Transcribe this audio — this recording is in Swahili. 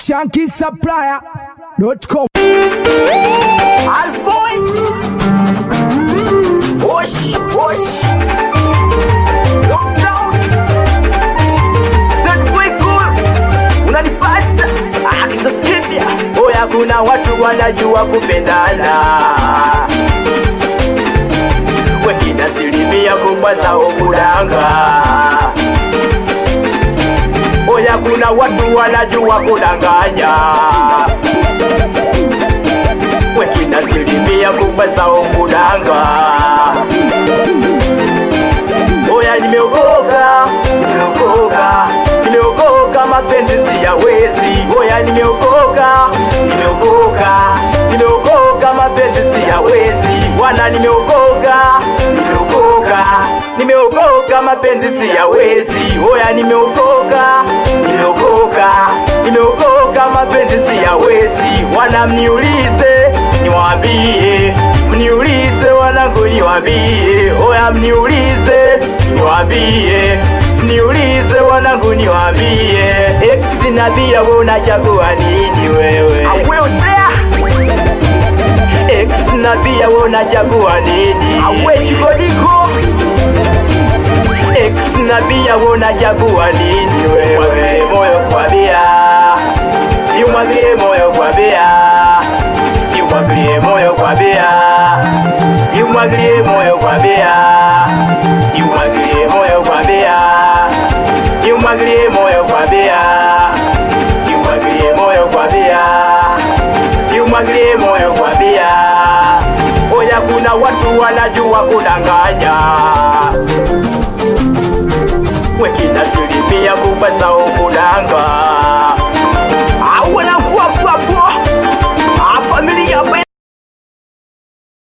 shankisupplier.com. Asboy Osh Osh Lockdown Stand way cool Unanipata Akisa skipia Oya kuna watu wanajua kupendana Wengine asilimia kubwa zao kudanga Oya kuna watu wanajua kudanganya wengine asilimia kubwa zao kudanga. Oya, nimeokoka, nimeokoka, nimeokoka, mapenzi siyawezi. Oya, nimeokoka, nimeokoka, nimeokoka, mapenzi siyawezi. Wana, nimeokoka, nimeokoka, nimeokoka, mapenzi siyawezi. Oya, nimeokoka, nimeokoka, nimeokoka, mapenzi siyawezi. Wana, mniulize, niwaambie, mniulize wanangu, niwaambie. Oya, mniulize, niwaambie, mniulize wanangu, niwaambie. Ex na bia, wewe unachagua nini wewe? Awesea Ex na bia, wewe unachagua nini? Awe chikodiko Ex na bia, wewe unachagua nini wewe? Mwambie moyo kwa bia, imwagilie moyo kwa bia, imwagilie moyo kwa bia, imwagilie moyo kwa bia, imwagilie moyo kwa bia, imwagilie moyo kwa bia, imwagilie moyo kwa bia, imwagilie moyo kwa bia. Oya, kuna watu wanajua kudanganya wengine asilimia kubwa zao kudanga